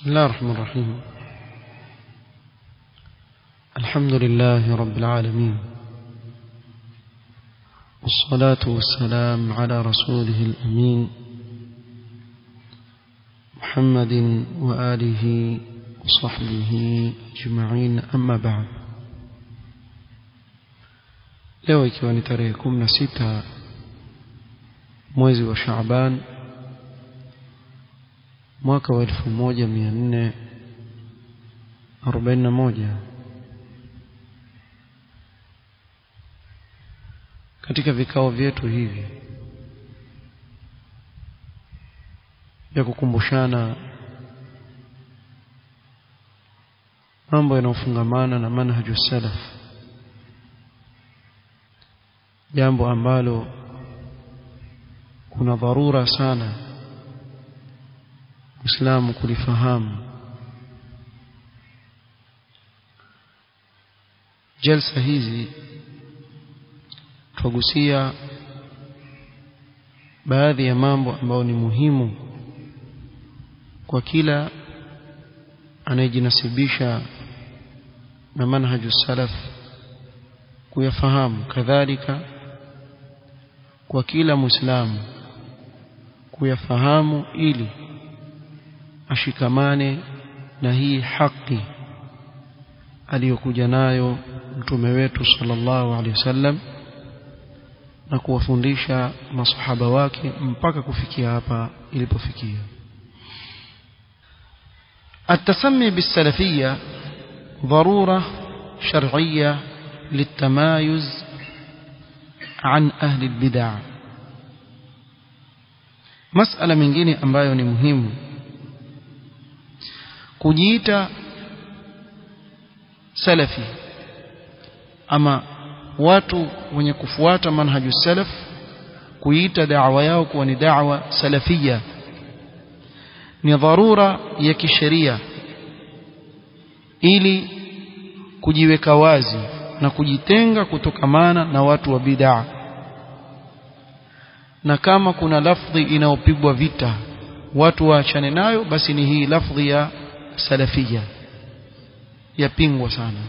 الله الرحمن الرحيم الحمد لله رب العالمين والصلاة والسلام على رسوله الأمين محمد وآله وصحبه أجمعين أما بعد leo ikiwa ni tarehe kumi na sita mwezi wa Shaaban mwaka wa elfu moja mia nne arobaini na moja katika vikao vyetu hivi vya kukumbushana mambo yanayofungamana na manhaju salaf jambo ambalo kuna dharura sana Muislamu kulifahamu jalsa hizi twagusia baadhi ya mambo ambayo ni muhimu kwa kila anayejinasibisha na manhaju salaf kuyafahamu kadhalika kwa kila muislamu kuyafahamu ili ashikamane na hii haki aliyokuja nayo mtume wetu sallallahu alaihi wasallam na kuwafundisha masahaba wake mpaka kufikia hapa ilipofikia التسمي بالسلفية ضرورة شرعية للتمايز عن أهل البدع مسألة mengine ambayo ni muhimu kujiita salafi ama watu wenye kufuata manhaju salaf kuita da'wa yao kuwa ni da'wa salafia ni dharura ya kisheria ili kujiweka wazi na kujitenga kutokamana na watu wa bid'a na kama kuna lafdhi inayopigwa vita watu waachane nayo basi ni hii lafdhi ya salafia yapingwa sana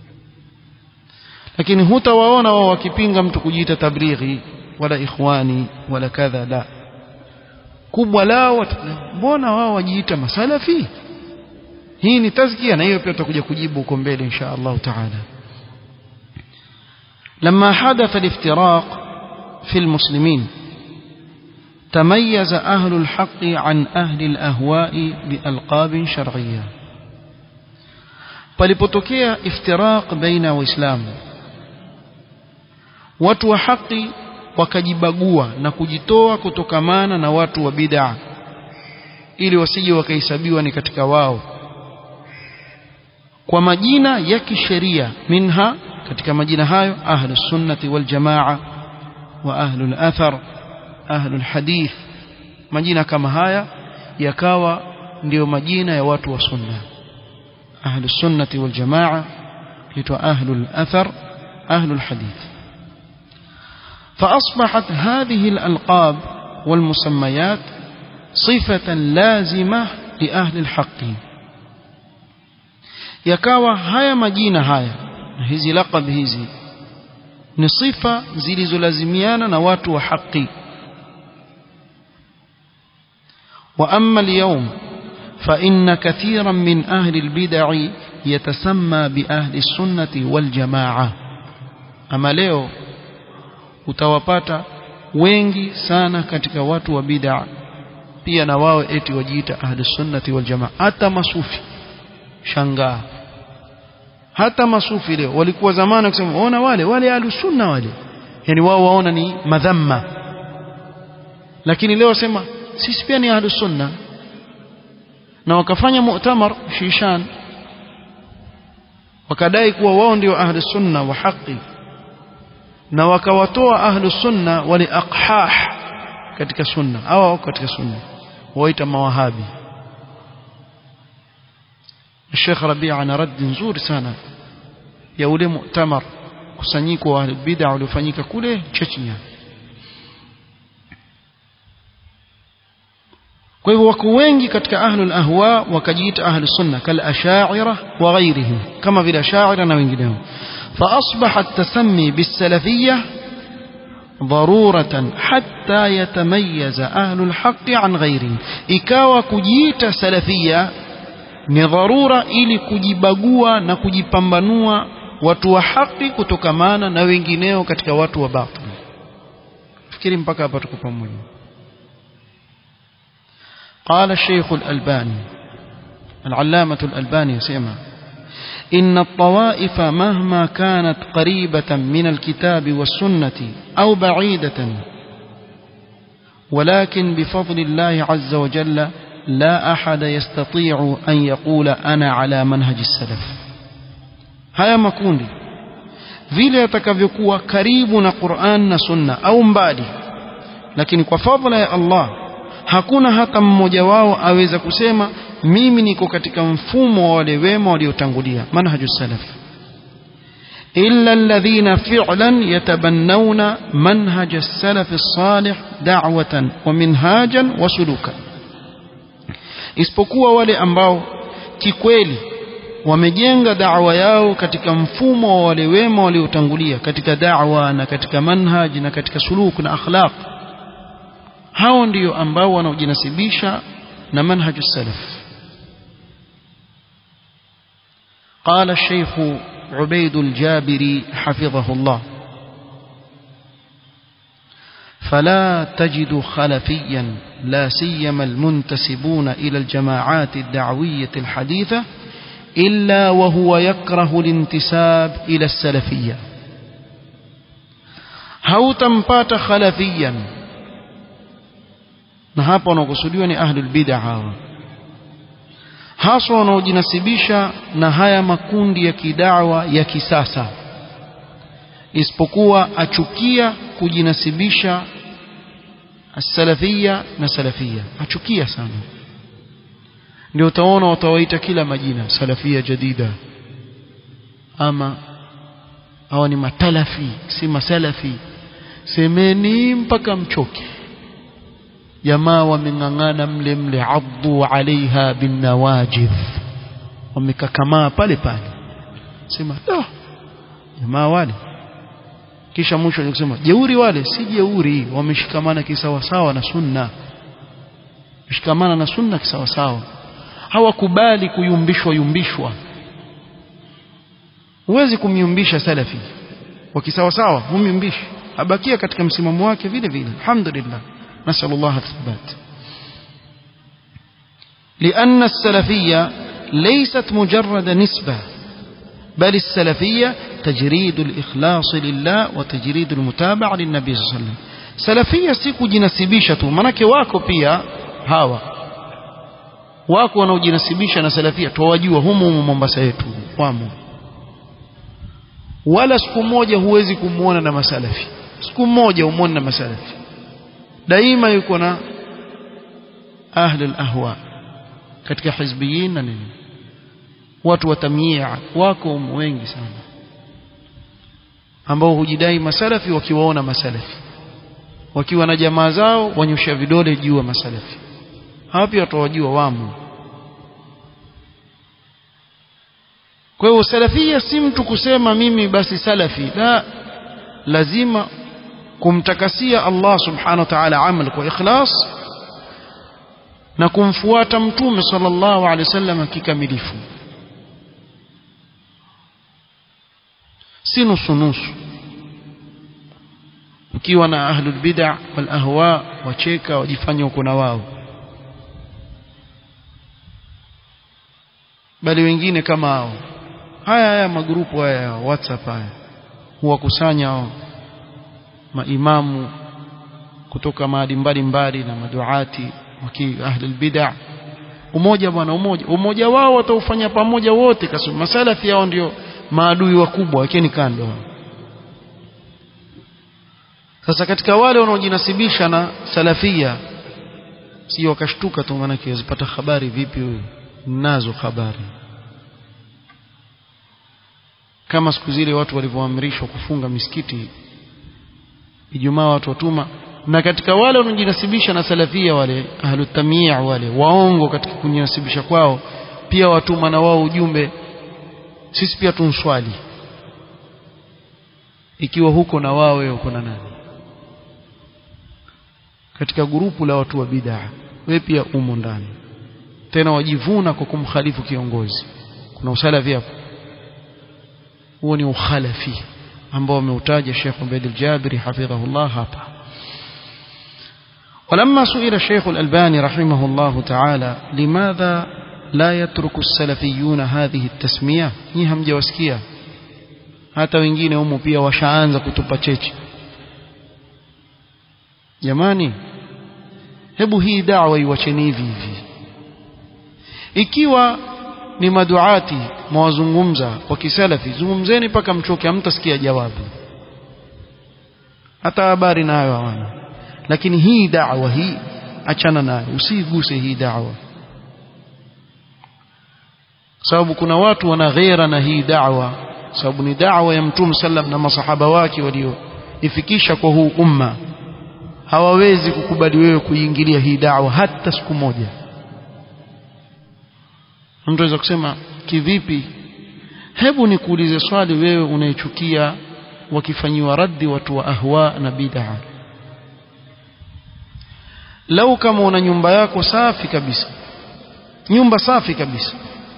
lakini hutawaona wao wakipinga mtu kujiita tablighi wala ikhwani wala kadha la kubwa lao mbona wao wajiita masalafi hii ni tazkia na hiyo pia tutakuja kujibu huko mbele insha Allah taala لما حدث الافتراق في المسلمين تميز أهل الحق عن أهل الأهواء بألقاب شرعية palipotokea iftiraq baina waislamu watu wa haki wakajibagua na kujitoa kutokamana na watu wa bid'a ili wasije wakahesabiwa ni katika wao kwa majina ya kisheria minha katika majina hayo ahlus sunnati wal jamaa wa ahlul athar ahlul hadith majina kama haya yakawa ndiyo majina ya watu wa sunna أهل السنة والجماعة يتوى أهل الأثر أهل الحديث فأصبحت هذه الألقاب والمسميات صفة لازمة لأهل الحق يكاوى هيا مجينة هيا هذه لقب هذه نصفة زلز لازميانا نوات وحقي وأما اليوم فإن كثيرا من أهل البدع يتسمى بأهل السنة والجماعة أما leo utawapata wengi sana katika watu wa bid'a pia na wao eti wajiita ahli sunnati wal jamaa hata masufi shangaa hata masufi leo walikuwa zamani kusema ona wale wale ahli sunna wale yani wao waona ni madhamma lakini leo wasema sisi pia ni ahli sunna na wakafanya mu'tamar shishan wakadai kuwa wao ndio ahli sunna wa haki na wakawatoa ahli sunna wali aqhah katika sunna au katika sunna waita mawahabi Sheikh Rabi' ana rad nzuri sana ya ule mu'tamar kusanyiko wa bid'a uliofanyika kule Chechnya kwa hivyo wako wengi katika ahlul ahwa wakajiita ahli sunna kal ashaira wa ghairihim kama vile ashaira na wengineo فأصبح التسمي بالسلفية ضرورة حتى يتميز أهل الحق عن غيرهم إكاوى كجيت سلفية ni dharura ili kujibagua na kujipambanua watu wa haki kutokamana na wengineo katika watu wa batil fikiri mpaka hapa tuko pamoja قال الشيخ الألباني العلامة الألباني يسمى إن الطوائف مهما كانت قريبة من الكتاب والسنة أو بعيدة ولكن بفضل الله عز وجل لا أحد يستطيع أن يقول أنا على منهج السلف haya makundi vile yatakavyokuwa karibu na Qur'an na Sunna au mbali lakini kwa fadhila ya Allah hakuna hata mmoja wao aweza kusema mimi niko katika mfumo wa wale wema waliotangulia manhaju salaf illa alladhina fi'lan yatabannawna manhaj as-salaf as-salih da'watan wa minhajan wa sulukan isipokuwa wale ambao kikweli wamejenga da'wa yao katika mfumo wa wale wema waliotangulia katika da'wa na katika manhaj na katika suluk na akhlaq hao ndio ambao wanaojinasibisha na manhaj salaf قال الشيخ عبيد الجابري حفظه الله فلا تجد خلفيا لا سيما المنتسبون إلى الجماعات الدعوية الحديثة إلا وهو يكره الانتساب إلى السلفية هوتمبات خلفيا na hapa wanaokusudiwa ni ahlul bid'a hawa haswa wanaojinasibisha na haya makundi ya kidawa ya kisasa isipokuwa achukia kujinasibisha salafia na salafia achukia sana ndio utaona watawaita kila majina salafia jadida ama hawa ni matalafi si masalafi semeni mpaka mchoke jamaa wameng'ang'ana mle mle addu alaiha binnawajidh wamekakamaa pale pale sema oh, jamaa wale kisha mwisho kusema jeuri wale si jeuri wameshikamana kisawasawa na sunna shikamana na sunna kisawasawa hawakubali kuyumbishwa yumbishwa huwezi kumyumbisha salafi wakisawasawa humyumbishi abakia katika msimamo wake vile vile alhamdulillah نسأل الله الثبات لأن السلفية ليست مجرد نسبة بل السلفية تجريد الإخلاص لله وتجريد المتابعة للنبي صلى الله عليه وسلم سلفية siku jinasibisha tu manake wako pia hawa wako wanaojinasibisha na salafia tuwajua humu humu Mombasa yetu wamo wala siku moja huwezi kumuona na masalafi siku moja umuone na masalafi daima yuko na ahli al-ahwa katika hizbiyin na nini watu wa tamyi'a wako wengi sana ambao hujidai masalafi wakiwaona masalafi wakiwa na jamaa zao wanyosha vidole juu ya masalafi hawa pia watawajua wamo kwa hiyo salafia si mtu kusema mimi basi salafi la lazima kumtakasia Allah subhanahu wa ta'ala amal kwa ikhlas na kumfuata mtume sallallahu alaihi wasallam kikamilifu si nusu nusu ukiwa na ahlul bid'a wal ahwa wacheka wajifanya uko na wao bali wengine kama hao haya haya magrupu haya ya WhatsApp haya huwakusanya hao maimamu kutoka maadi mbalimbali na maduati waki ahli bid'a umoja bwana umoja umoja wao wataufanya pamoja wote kasema masalafi yao ndio maadui wakubwa wakeni kando sasa katika wale wanaojinasibisha na salafia sio wakashtuka tu maana wazipata habari vipi wewe nazo habari kama siku zile watu walivyoamrishwa kufunga misikiti Ijumaa watu watuma na katika wale wanaojinasibisha na salafia wale ahlu tamii wale waongo katika kujinasibisha kwao pia watuma na wao ujumbe sisi pia tunswali ikiwa huko na wao wewe uko na nani katika grupu la watu wa bid'a wewe pia umo ndani tena wajivuna kwa kumkhalifu kiongozi kuna usalafi hapo huo ni ukhalafi ambao ameutaja Sheikh Ubaid al-Jabiri hafidhahullah hapa ولما سئل الشيخ الألباني رحمه الله تعالى لماذا لا يترك السلفيون هذه التسمية ني hamjawasikia hata wengine humo pia washaanza kutupa cheche jamani hebu hii da'wa iwacheni hivi hivi ikiwa ni maduati mwazungumza kwa kisalafi zungumzeni mpaka mchoke hamtasikia jawabu hata habari nayo hawana lakini hii da'wa hii achana nayo usiguse hii da'wa sababu kuna watu wana ghera na hii da'wa sababu ni da'wa ya mtume sallam na masahaba wake walioifikisha kwa huu umma hawawezi kukubali wewe kuingilia hii da'wa hata siku moja mtu anaweza kusema kivipi hebu nikuulize swali wewe unaichukia wakifanyiwa raddi watu wa ahwa na bid'a lau kama una nyumba yako safi kabisa nyumba safi kabisa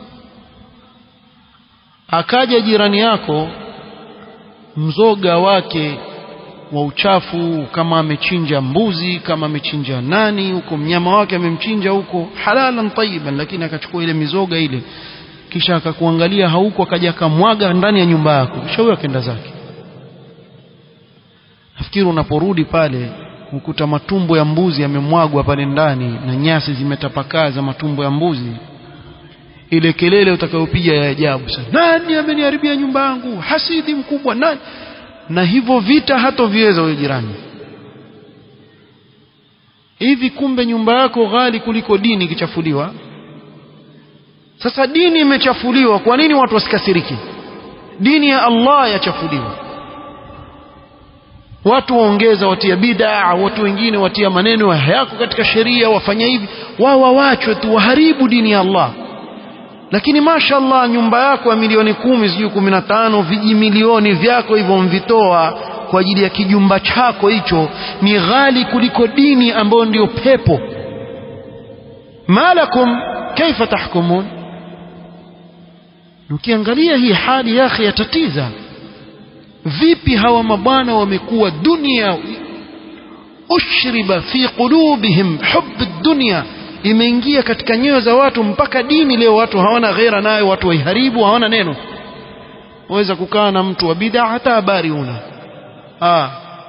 akaja jirani yako mzoga wake wa uchafu kama amechinja mbuzi kama amechinja nani huko mnyama wake amemchinja huko halalan tayyiban lakini akachukua ile mizoga ile kisha akakuangalia hauko akaja akamwaga ndani ya nyumba yako kisha huyo akaenda zake nafikiri unaporudi pale ukuta matumbo ya mbuzi yamemwagwa pale ndani na nyasi zimetapakaa za matumbo ya mbuzi ile kelele utakayopiga ya ajabu sana nani ameniharibia nyumba yangu hasidi mkubwa nani na hivyo vita hatoviweza huyo jirani hivi kumbe nyumba yako ghali kuliko dini ikichafuliwa sasa dini imechafuliwa kwa nini watu wasikasiriki dini ya Allah yachafuliwa watu waongeza watia bid'a watu wengine watia maneno hayako katika sheria wafanya hivi wao wawachwe tu waharibu dini ya Allah lakini mashallah nyumba yako ya milioni kumi sijui kumi na tano vijimilioni vyako hivyo mvitoa kwa ajili ya kijumba chako hicho ni ghali kuliko dini ambayo ndiyo pepo malakum kaifa tahkumun ukiangalia hii hali yake yatatiza vipi hawa mabwana wamekuwa dunia ushriba fi qulubihim hubb dunya imeingia katika nyoyo za watu mpaka dini leo watu hawana ghera nayo watu waiharibu hawana neno waweza kukaa na mtu wa bid'a hata habari una ah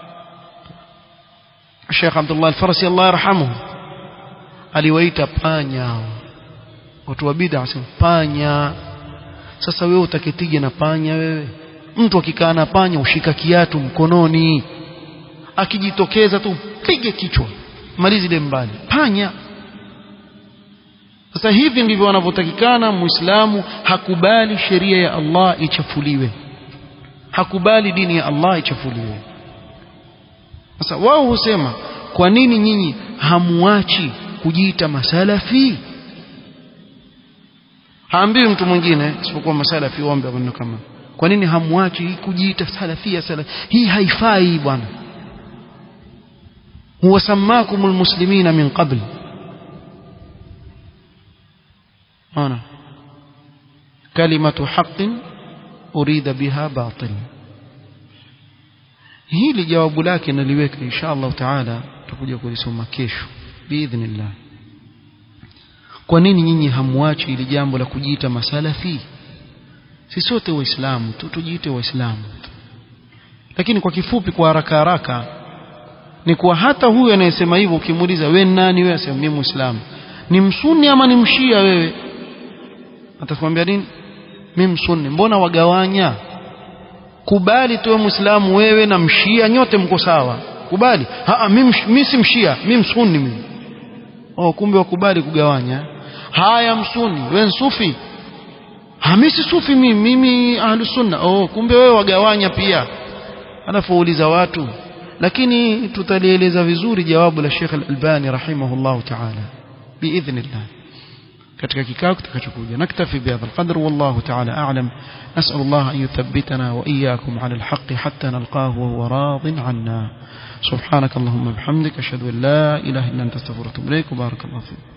Sheikh Abdullah Al-Farsi Allah yarhamuhu aliwaita panya watu wa bid'a wasema panya sasa wewe utaketije na panya wewe mtu akikaa na panya ushika kiatu mkononi akijitokeza tu pige kichwa malizi ile mbali panya sasa hivi ndivyo wanavyotakikana muislamu hakubali sheria ya Allah ichafuliwe hakubali dini ya Allah ichafuliwe sasa wao husema kwa nini nyinyi hamuachi kujiita masalafi haambiwi mtu mwingine isipokuwa masalafi ombe maneno kama kwa nini hamwachi kujiita salafia salafi hii haifai bwana huwa samakumul muslimina min qabl ona kalimatu haqqin urida biha batil hili jawabu lake naliweka insha Allah taala tutakuja kulisoma kesho biidhnillah kwa nini nyinyi hamwachi ili jambo la kujiita masalafi si sote waislamu tu tujiite waislamu lakini kwa kifupi kwa haraka haraka ni kuwa hata huyu anayesema hivyo ukimuuliza we nani wewe asema mimi muislamu ni msuni ama ni mshia wewe atakwambia nini mimi msunni mbona wagawanya kubali tuwe muislamu wewe na mshia nyote mko sawa kubali haa mimi si mshia mimi msunni mimi oh kumbe wakubali kugawanya haya msuni wewe sufi mimi si sufi mimi mimi ahlus sunna oh kumbe wewe wagawanya pia alafu uuliza watu lakini tutalieleza vizuri jawabu la Sheikh Al-Albani rahimahullah ta'ala biidhnillah katika kikao kitakachokuja naktafi bihadha alqadr wallahu ta'ala a'lam nas'al Allah an yuthabbitana wa iyyakum 'ala alhaqqi hatta nalqahu wa huwa radin 'anna subhanak allahumma bihamdika ashhadu an la ilaha illa anta astaghfiruka wa atubu ilaik barakallahu fiik